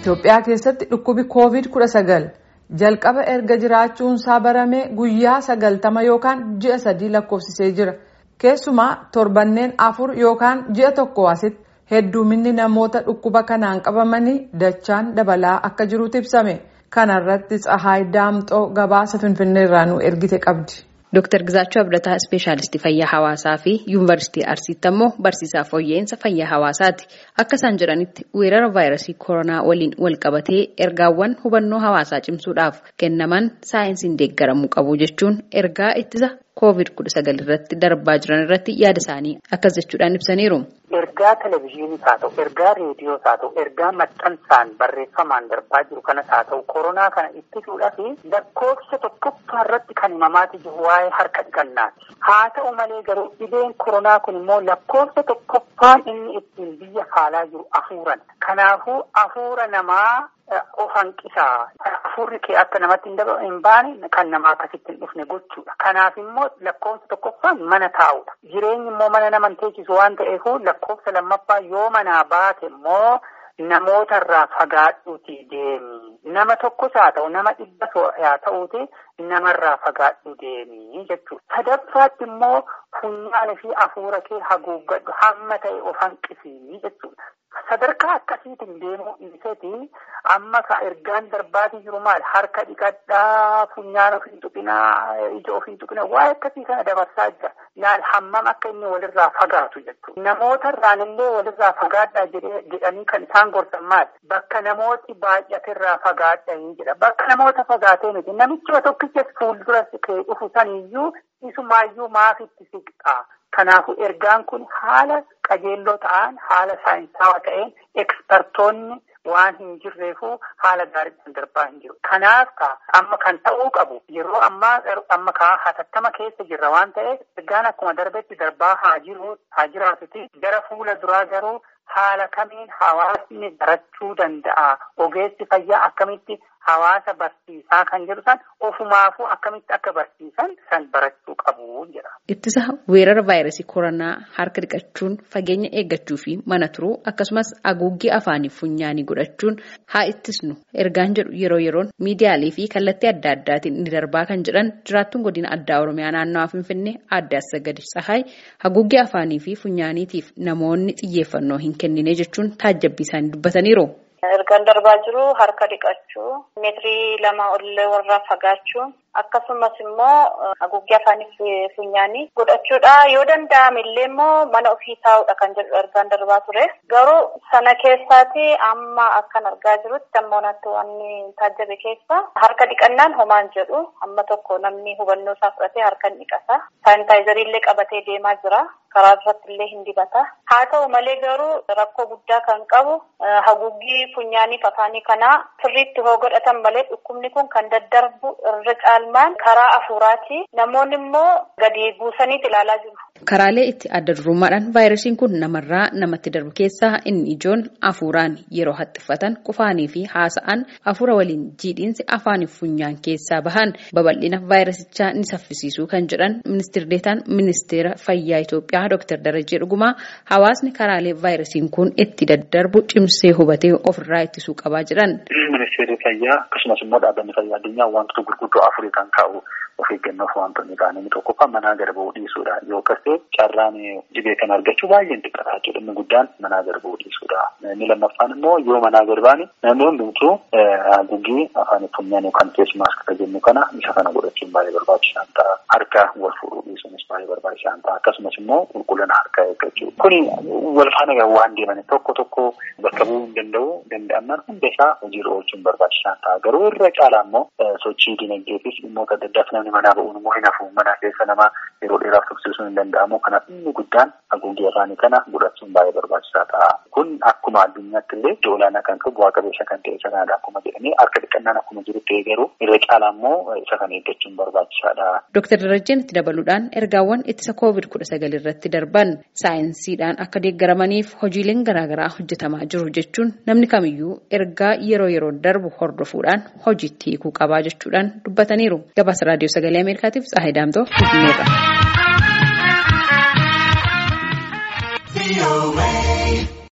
Itoophiyaa keessatti dhukkubi COVID-19 jalqaba erga jiraachuunsaa barame guyyaa sagaltama yookaan ji'a sadii lakkoofsisee jira. Keessumaa torbanneen afur yookaan ji'a tokko asitti hedduminni namoota dhukkuba kanaan qabamanii dachaan dabalaa akka jirutu ibsame. Kana irratti Tsahaay Daamxoo gabaasa Finfinnee irraa nu ergite qabdi. Dooktar Gizaachuu Abdataa Ispeeshaalistii Fayyaa Hawaasaa fi Yuunivarsiitii Arsiitti ammoo barsiisaa fooyya'insa fayyaa hawaasaati. Akka isaan jedhanitti weerara vaayirasii koronaa waliin wal qabatee ergaawwan hubannoo hawaasaa cimsuudhaaf kennaman saayinsiin deeggaramuu qabu jechuun ergaa ittisa COVID-19 irratti darbaa jiran irratti yaada isaanii akkas jechuudhaan ibsaniiru. Ergaa televizyiiniis haa ta'u, ergaa reediyoos haa ta'u, ergaa maxxansaan barreeffamaan darbaa jiru kanas haa ta'u, koronaa kana ittisuudhaaf lakkoofsa tokkoffaa irratti kan himamaati jiru waa'ee harka dhiqannaati. Haa ta'u malee garuu dhibeen koronaa kun immoo lakkoofsa tokkoffaan inni ittiin biyya faalaa jiru afuuran. Kanaafuu afuura namaa of hanqisaa. Afuurri kee akka namatti hin baane kan nama akkasitti hin dhufne gochuudha. Kanaaf immoo lakkoofsa tokkoffaan mana taa'udha. Jireenyi immoo mana nama hin teessisu waan ta'eef lakkoofsa lammaffaa yoo manaa baate immoo namoota irraa fagaadhuuti deemi. Nama tokkos haa ta'u nama dhibba haa ta'uuti namarraa fagaadhu deemi jechuudha. Sadaffaatti immoo funyaanii fi afuura kee haguuggadhu hamma ta'e of hanqisii jechuudha. Sadarkaa akkasiitiin deemuu dhiiseeti amma ka ergaan darbaatii jiru maal harka dhiqadhaa funyaan of hin tuqinaa ija of hin tuqinaa waa'ee akkasii kana dabarsaa jira. Laal hammam akka inni walirraa fagaatu jechuudha. Namoota irraan illee walirraa fagaadhaa jedhanii kan isaan gorsan maal bakka namooti baay'atirraa fagaadhanii jedha. Bakka namoota fagaatee miti namichi tokkichas fuuldura kee dhufu saniyyuu isumaayyuu maaf itti siqxaa. Kanaafuu ergaan kun haala qajeelloo ta'an haala saayinsaawaa ta'een ekspertoonni waan hin jirreefu haala gaariidhaan darbaa hin jiru. Kanaaf amma kan ta'uu qabu yeroo ammaa amma kaa hatattama keessa jirra waan ta'eef ergaan akkuma darbetti darbaa haa jiru haa jiraatuti gara fuula duraa garuu haala kamiin hawaasni barachuu danda'a ogeessi fayyaa akkamitti hawaasa barsiisaa kan jedhu san ofumaafuu akkamitti akka barsiisan san barachuu qabu jedha. Ittisa weerara vaayirasii koronaa harka dhiqachuun fageenya eeggachuu fi mana turuu akkasumas haguuggii afaanii funyaanii godhachuun haa ittisnu ergaan jedhu yeroo yeroon miidiyaalee fi kallattii adda addaatiin ni darbaa kan jedhan jiraattuun godina addaa oromiyaa naannawaa finfinnee adda asagadi tsahaay haguuggii afaanii fi funyaaniitiif namoonni xiyyeeffannoo hin kennine jechuun taajjabbii isaanii dubbataniiru. Ergaan darbaa jiru harka dhiqachuu, meetirii lama ollee warraa fagaachuu, akkasumas immoo haguuggii afaanii fi funyaanii godhachuudha. Yoo danda'ame illee immoo mana ofii taa'uudha kan jedhu ergaan darbaa ture. Garuu sana keessaati amma akkan argaa jirutti amma onatti waan taajjabe keessa harka dhiqannaan homaan jedhu amma tokko namni hubannoo isaa fudhatee harka ni dhiqata. Saanitaayizarii illee qabatee deemaa jira. Karaa irratti illee hin dibata. Haa ta'u malee garuu rakkoo guddaa kan qabu haguuggii funyaanii afaanii kanaa sirriitti hoo godhatan malee dhukkubni kun kan daddarbu irra caalmaan karaa afuuraati. Namoonni immoo gadi buusaniiti ilaalaa jiru. Karaalee itti adda durummaadhaan vaayirasiin kun namarraa namatti darbu keessaa inni ijoon afuuraan yeroo haxxiffatan qufaanii fi haasa'an afuura waliin jiidhiinsi afaanii funyaan keessaa bahan babal'ina vaayirasichaa ni saffisiisuu kan jedhan ministeerri deetaan ministeera fayyaa Itoophiyaa Dr. Darajee Dhugumaa hawaasni karaalee vaayirasiin kun itti daddarbu cimsee hubatee ofirraa ittisuu qabaa jedhan. Ministeerri fayyaa akkasumas immoo dhaabbanni fayyaa addunyaa wantoota gurguddoo afurii kan kaa'u of eeggannoof wantoonni ta'an inni tokkoffaa manaa gara bahuu dhiisuudha yoo ta'e carraan dhibee kana argachuu baay'een xiqqaata jechuudha inni guddaan manaa gara bahuu dhiisuudha. Inni lammaffaan immoo yoo manaa gadi baane namni hundumtuu haguuggii afaan funyaan yookaan keessi maaskii jennu kana isa kana godhachuun baay'ee barbaachisaan ta'a. Harka wal fuudhuu dhiisuunis baay'ee barbaachisaan ta'a. Akkasumas immoo qulqullina harkaa eeggachuu. Kuni wal faana waan deeman tokko tokko bakka bu'uu hin danda'u danda'amnaan hunda isaa hojiirra oolchuun barbaachisaan ta'a. Garuu irra caalaa immoo sochii dinagdeefis dhimmoota adda addaaf namni manaa ba'uun immoo hin hafu mana keessa nama yeroo dheeraaf tursiisuun hin danda'amu. Kanaaf inni guddaan haguuggii afaanii kana godhachuun baay'ee barbaachisaa ta'a. Kun akkuma addunyaatti illee iddoo olaanaa kan qabu bu'aa qabeessa kan ta'e isa kanadha akkuma jedhanii harka dhiqannaan akkuma jiru ta'e garuu irra caalaa immoo isa kana eeggachuun barbaachisaadha. Dooktar Darajjeen itti dabaluudhaan ergaawwan ittisa koovid kudha sagal irratti darban saayinsiidhaan akka deeggaramaniif hojiileen garaagaraa hojjetamaa jiru jechuun namni kamiyyuu ergaa yeroo yeroo darbu hordofuudhaan hojiitti hiikuu qabaa jechuudhaan dubbataniiru. Gabaasa raadiyoo sagalee Ameerikaatiif Tsaahee Daamtoo Finfinneerra.